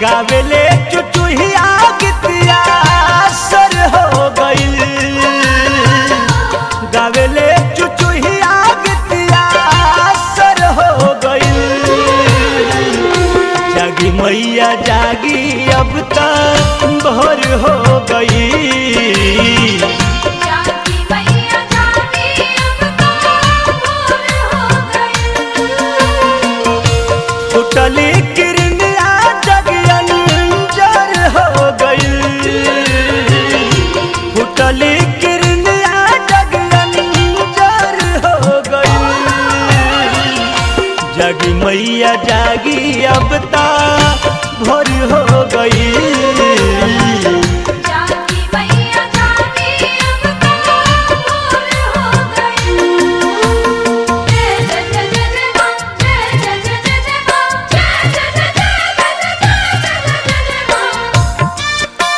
गावेले चुचुहिया गीतिया सर हो गइल गावेले चुचुहिया गीतिया सर हो गइल जागी मैया जागी अब तक भोर हो गई जागी मैया जागी अब तो भोर हो गई फुटली किरनिया जगियन जर हो गई फुटली किरनिया जगियन जर हो गई जगी मैया जागी अब ता भोर हो गई जागी मैया जागी अब तो भोर हो गई जय जय जय जय जय मां जय जय जय जय जय मां जय जय जय जय जय जय जय जय मां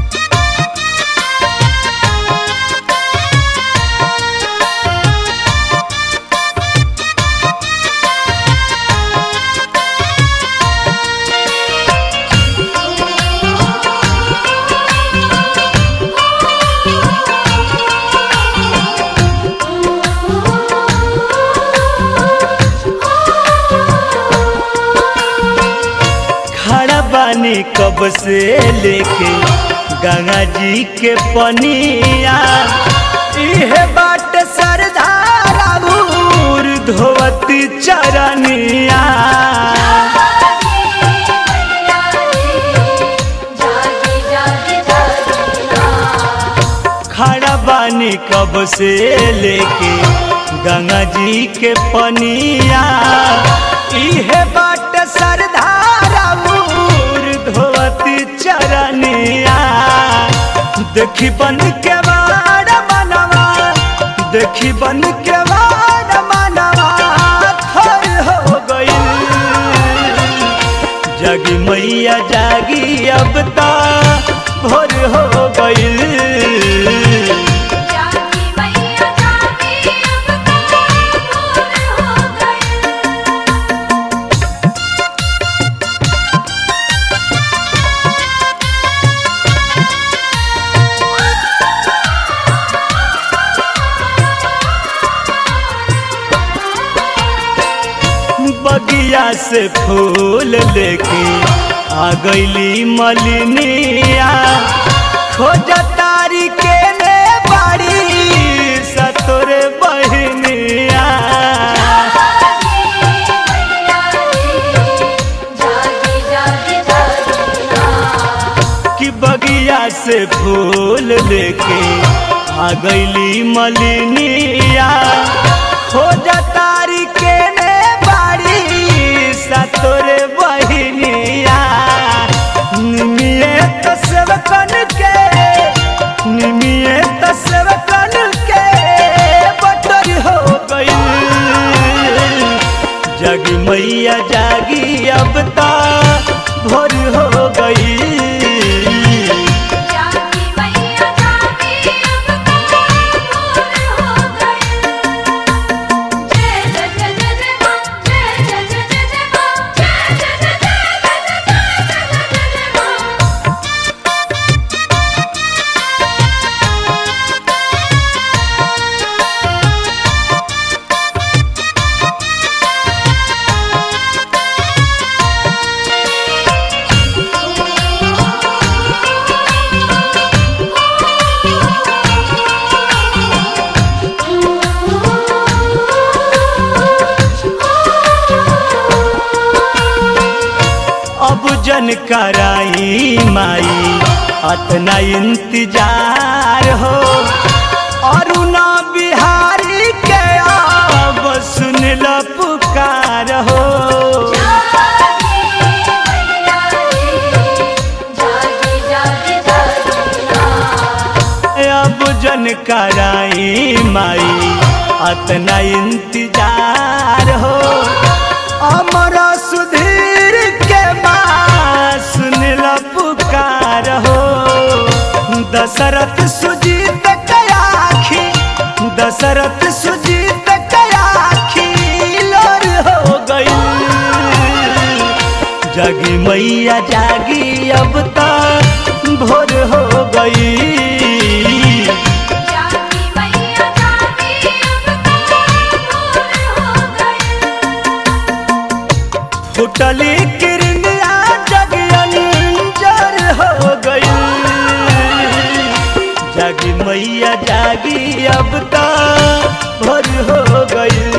खड़ा बानी कब से लेके गंगा जी के पनिया इहे बाट सरदारा भूर धोवत चरनिया जागी जागी जागी खड़ा बानी कब से लेके गंगा जी के पनिया इहे बाट सरदारा भूर धोवत चरनिया देखी बन के वाड़ मनवा देखी बन के वाड़ मनवा थर हो गई जगी मैया जागी अब ता भोर हो गई जागी मैया जागी अब तो भोर हो गई बगिया से फूल लेके आ गईली मलिनिया खोज तारी के ने बाड़ी सतोरे बहनिया जागी जागी जागी कि बगिया से फूल लेके आ गईली मलिनिया खोज तारी के ने बाड़ी सतोरे बहनिया निमिए तो सेवकन के निमिए तो सेवकन के बटर हो गई जगी मैया जागी अब ता भोर हो गई जागी मैया जागी अब तो भोर हो गई जय जय जय जय जय मां जय जय जय जय जय मां जय जय जय जय जय जय जय मां अब जन कराई माई अतना इंतजार हो अरुणा बिहारी के अब सुन ल पुकार हो जागी जागी जागी अब जन कराई माई अतना इंतजार हो अमरा सुधीर के माँ सुन ल पुकार हो दशरथ सुजीत कयाखी दशरथ सुजीत कयाखी लोर हो गई जागी मैया जागी अब ता भोर हो गई जागी मैया जागी अब तो भोर हो गई फुटली किरनिया जगियंजर हो गई जागी मैया जागी अब ता भोर हो गई